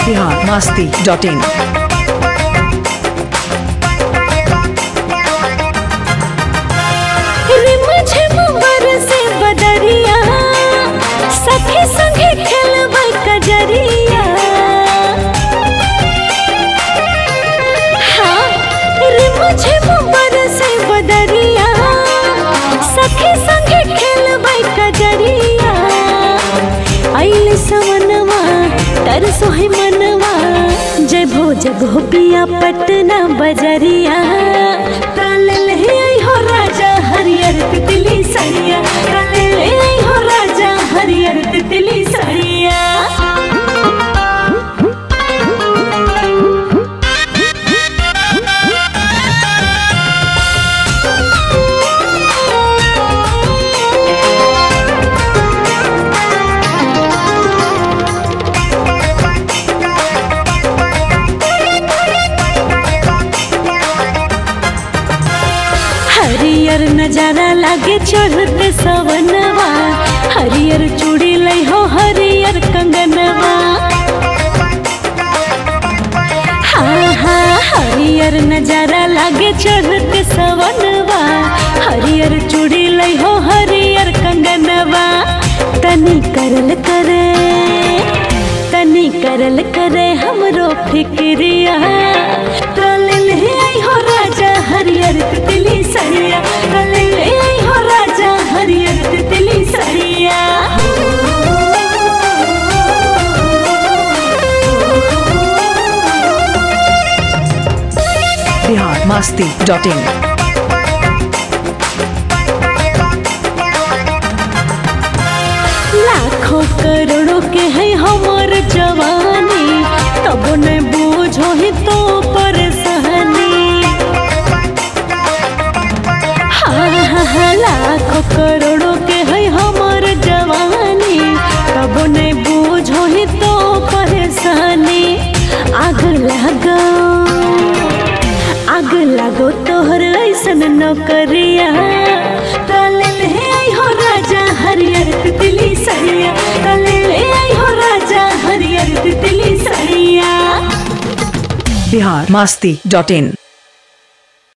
Bihar Masti dot in रिमझिम बरसे बदरिया सखी संगे खेलबै कजरिया हाँ रिमझिम बरसे बदरिया सखी संगे खेलबै कजरिया आइल सवनवा तरसो है मनवा जय भो जय भो पिया पटना बजरिया काल ले आई हो राजा हरियर तितली सरिया काल ले आई हो राजा हरियर तितली सरिया हरियर नजारा लागे चढ़ते सवनवा हरियर चूड़ी लई हो हरियर कंगनवा हाँ हाँ हरियर नजारा लागे चढ़ते सवनवा हरियर चूड़ी लई हो हरियर कंगनवा तनी करल करे तनी करल करे हमरो फिक्रिया कल ले आई हो राजा हरियर तितली सरिया कल ले आई हो राजा हरियर तितली सरिया बिहार मस्ती डॉट इन लाखों करोड़ों के है हमर जवानी तब न बूझो ही तो परेशानी हाँ हाँ हाँ लाखों करोड़ों के है हमर जवानी तब न बूझो ही तो परेशानी आग लगो आग लगो तोहर ऐसन नौकरिया काल ले आई हो राजा हरियर तितली सरिया काल ले आई हो राजा हरियर तितली सरिया बिहार मस्ती डॉट इन